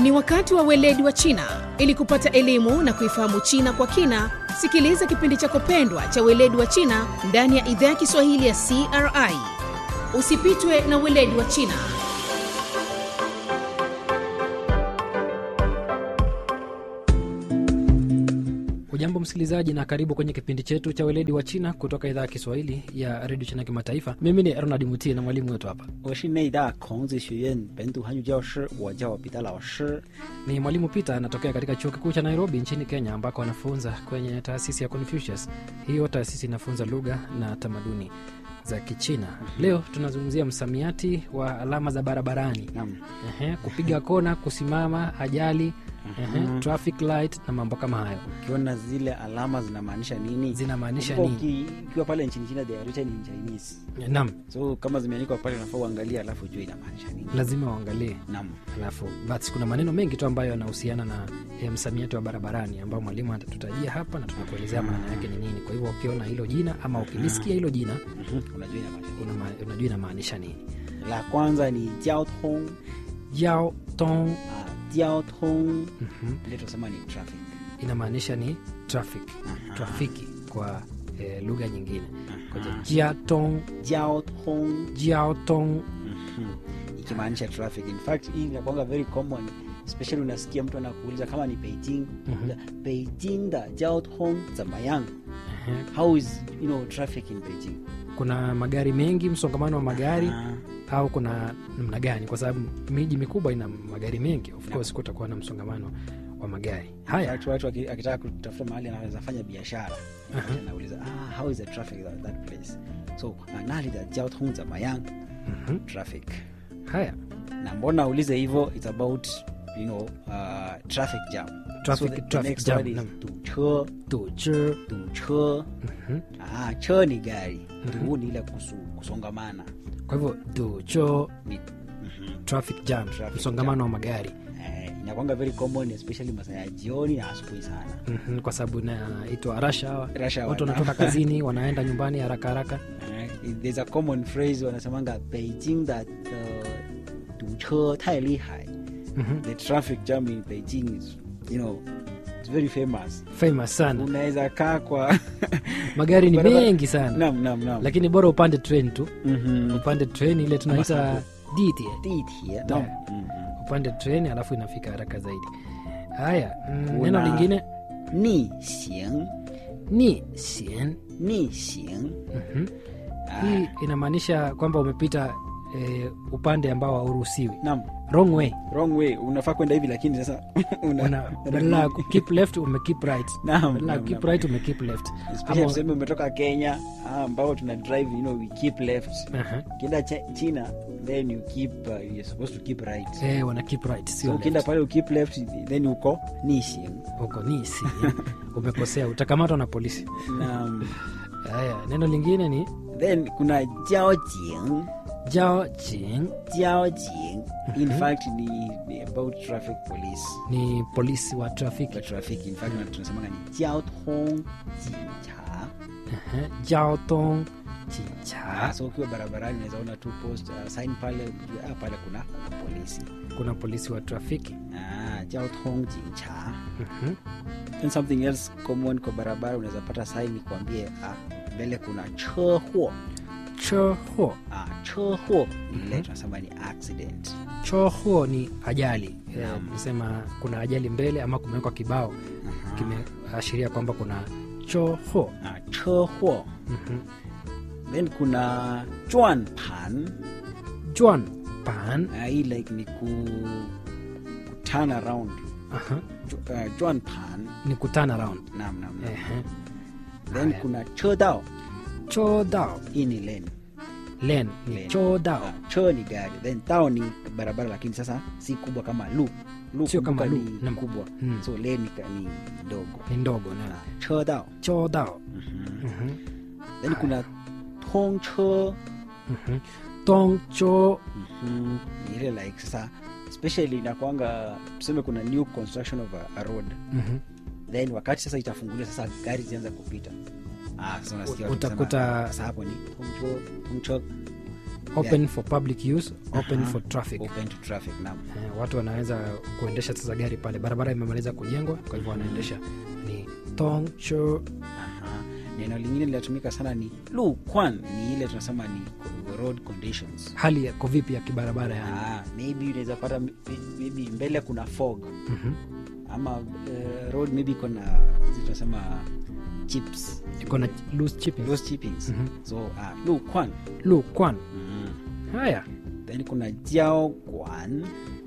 Ni wakati wa weledi wa China. Ili kupata elimu na kuifahamu China kwa kina, sikiliza kipindi chako pendwa cha weledi wa China ndani ya idhaa ya Kiswahili ya CRI. Usipitwe na weledi wa China. Hujambo msikilizaji, na karibu kwenye kipindi chetu cha weledi wa China kutoka idhaa ya Kiswahili ya redio China Kimataifa. Mimi ni Ronald Mutie na mwalimu wetu hapa 我是内大孔子学院本土汉语教师，我叫彼得老师。 ni mwalimu Peter, anatokea katika chuo kikuu cha Nairobi nchini Kenya, ambako anafunza kwenye taasisi ya Confucius. Hiyo taasisi inafunza lugha na tamaduni za Kichina. Leo tunazungumzia msamiati wa alama za barabarani. Naam. Ehe, kupiga kona, kusimama, ajali, ehe, traffic light na mambo kama hayo Ukiona zile alama zinamaanisha nini? zinamaanisha Kumbuka nini? uki- Ukiwa pale nchini China they are written in Chinese. Naam, So kama zimeandikwa pale unafaa uangalie alafu ujue inamaanisha nini. lazima uangalie Naam. alafu but kuna maneno mengi tu ambayo yanahusiana na eh, msamiati wa barabarani ambao mwalimu atatutajia hapa na tutakuelezea maana yake ni nini. Kwa hivyo ukiona hilo jina ama ukilisikia hilo jina Mhm. Unajua inamaanisha nini. unama- unajua inamaanisha nini. La kwanza ni jiao tong. Yao tong Ah, jiao tong. mhm, Ile tunasema ni traffic. inamaanisha ni traffic, trafiki kwa eh, lugha nyingine. Kwa hiyo Aha. jia tong, Jiao tong. jiao tong Mhm. ikimaanisha traffic in fact hii inakwanga very common especially unasikia mtu anakuuliza kama ni beijing mm-hmm. beijing da jiao tong zamayang ehe. how is you know traffic in beijing kuna magari mengi, msongamano wa magari Ah, au kuna namna gani? Kwa sababu miji mikubwa ina magari mengi, of course kutakuwa na msongamano wa magari. Haya, watu watu aki- akitaka kutafuta mahali anaweza fanya biashara anauliza ah, how is the traffic at that place so manali da jiao tong zamayang mhm, traffic haya na mbona aulize hivyo it's about you know uh, traffic jam Traffic- so the, the traffic next jam, word is naam. 堵车 tuche 堵车 mhm. Ah, cho ni gari tu ni ile kusu, kusongamana Kwa hivyo tucho ni, mhm. traffic jam, Traffic msongamano wa magari eh, inakwanga very common especially masaa ya jioni na asubuhi sana Mhm, kwa sababu inaitwa rush hour. Rush hour, Watu naam. wanatoka kazini wanaenda nyumbani haraka haraka. eh, there's a common phrase wanasemanga beijing that uh, 堵车太厉害 Mhm. the traffic jam in beijing is you know it's very famous Famous sana, unaweza kaa kwa magari ni Barabara- mengi sana, nam nam nam lakini bora upande train tu, Mhm. upande train ile tunaita Ama DTA. Ditie, Naam. nam. Mhm. upande treni alafu inafika haraka zaidi. Haya, mm, Kuna- neno lingine ni xing ni sien. ni xing Mhm. Hii inamaanisha kwamba umepita eh, upande ambao hauruhusiwi, nam wrong way. wrong way unafaa kwenda hivi lakini sasa una- Una- badala ya ku keep left ume keep right, Naam, badala ya naam, keep naam. right ume keep left. Especially Ama- tuseme umetoka kenya ah, ambao tuna drive you know we keep left Aha. ukienda Ch- china then you keep uh, you're supposed to keep right Eh, wana keep right, so sio ukienda left. pale ukeep left then uko nishing Huko ni si umekosea, utakamatwa na polisi. na Haya, neno lingine ni then kuna jiaojing jao jing, jiaojing in fact ni, ni about traffic police ni polisi wa trafiki. kwa traffic in fact na tunasemanga ni jiaotong jincha Aha, jao tong chicha. Ah, so ukiwa barabarani unaweza ona tu post uh, sign pale ujue, ah, pale kuna, kuna polisi Kuna polisi wa trafiki. ah, jiaotong jincha Mhm. and something else common kwa barabara unaweza pata sign kuambie ah, mbele kuna chehuo choho ah, chehuo ile tunasema ni accident choho ni ajali Eh, Naam. nisema kuna ajali mbele ama kumewekwa kibao kimeashiria kwamba kuna choho ah, chehuo Mhm. then kuna juan pan juan pan ah, hii like ni ku, ku turn around Aha. Ju, uh, juan pan ni kuturn around nam nam nam. Ehe. then Haya. kuna chodao chodao hii ni lane len ni Lane. chodao Ah, cho ni gari then tao ni barabara lakini sasa si kubwa kama lu lu Sio kama kumbuka lu, ni naam. kubwa Mm. so lane ni, ka- ni ndogo ni ndogo na Ah, cho dao chodao Mhm. Mhm. then kuna tong cho Mhm. tong cho Mhm. ni ile like sasa especially inakwanga tuseme kuna new construction of a, a road Mhm. then wakati sasa itafunguliwa sasa gari zianza kupita ah, sasa unasikia watu Utakuta- wanasema, sasa hapo ni tongcho tongcho open Yeah. for public use open Aha. for traffic open to traffic naam Eh, watu wanaweza kuendesha sasa gari pale barabara imemaliza kujengwa kwa hivyo wanaendesha ni tongsho Aha. neno lingine linatumika sana ni lukwan ni ile tunasema ni co- road conditions hali yako vipi ya kibarabara yani ah, maybe unaweza pata m- maybe mbele kuna fog Mhm. ama uh, road maybe iko na hizi tunasema chips iko na loose chipping those chippings Mhm. so uh, lukwan lu kwan mm. haya then kuna jiao kwan